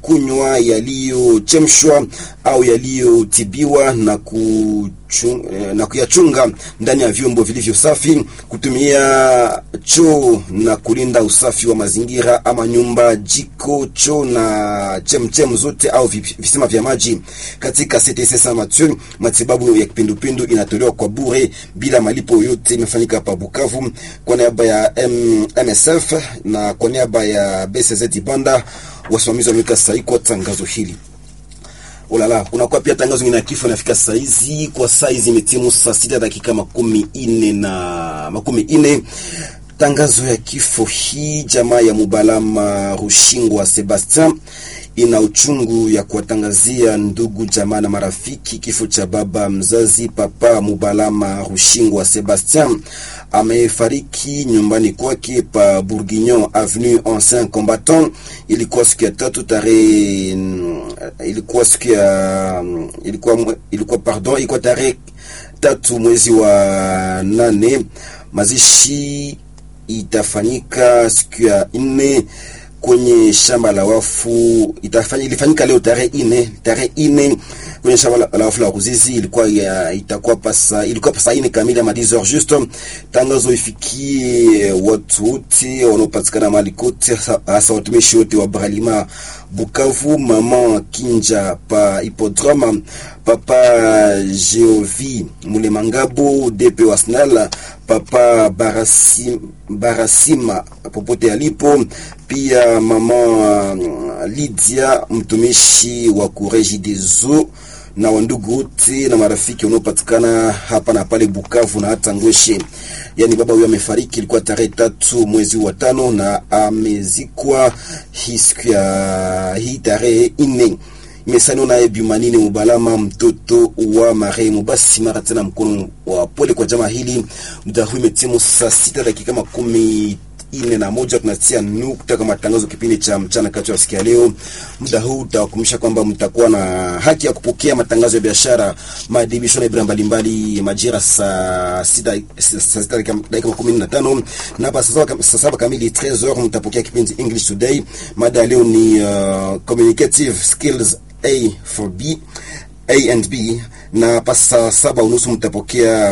kunywa yaliyochemshwa au yaliyotibiwa na kuchung, na kuyachunga ndani ya vyombo vilivyo safi, kutumia choo na kulinda usafi wa mazingira ama nyumba, jiko, choo na chemchem zote au visima vya maji katika CTC Saint Mathieu. Matibabu ya kipindupindu inatolewa kwa bure bila malipo yote. Imefanyika hapa Bukavu kwa niaba ya M, MSF na kwa niaba ya BCZ Ibanda wasimamizi wameweka sahihi kwa tangazo hili. Ulala, unakuwa pia tangazo lingine ya kifo inafika saizi kwa saizi imetimu saa sita dakika makumi ine na makumi ine. Tangazo ya kifo hii, jamaa ya Mubalama Rushingwa Sebastien ina uchungu ya kuwatangazia ndugu jamaa na marafiki kifo cha baba mzazi Papa Mubalama Rushingwa Sebastien amefariki nyumbani kwake pa Bourguignon avenue Ancien Combattant. Ilikuwa siku ya tatu tarehe, ilikuwa siku ya ilikuwa ilikuwa pardon, ilikuwa tarehe tatu mwezi wa nane. Mazishi itafanyika siku ya nne kwenye shamba la wafu itafanya, ilifanyika leo tarehe ine tarehe ine kwenye shamba la wafu la Ruzizi. Ilikuwa ya, itakuwa pasa ilikuwa pasa ine kamili ama 10 heures juste. Tangazo ifikie watu wote wanaopatikana mahali kote, hasa watumishi wote wa Bralima Bukavu, mama Kinja pa Hippodrome, papa Geovi Mulemangabo DP Wasnal, papa Barasim, Barasima popote alipo, pia mama Lydia mtumishi wa kureji dezo na wandugu wote na marafiki wanaopatikana hapa na pale Bukavu na hata Ngweshe. Yani baba huyo amefariki, ilikuwa tarehe tatu mwezi wa tano na amezikwa hii siku ya hii tarehe nne. Imesaniwa naye Bimanine Mubalama, mtoto wa marehemu. Basi mara tena mkono wa pole kwa jamaa hili. Muda huu imetimu saa sita dakika makumi ine na moja tunatia nukta kwa matangazo kipindi cha mchana kati ya siku ya leo. Muda huu utawakumbusha kwamba mtakuwa na haki ya kupokea matangazo ya biashara, maadhibisho na ibra mbalimbali majira saa sita saa sita dakika makumi na tano na hapa saa saba kamili 13h mtapokea kipindi English Today. Mada ya leo ni uh, communicative skills A for B A and B, na hapa saa saba unusu mtapokea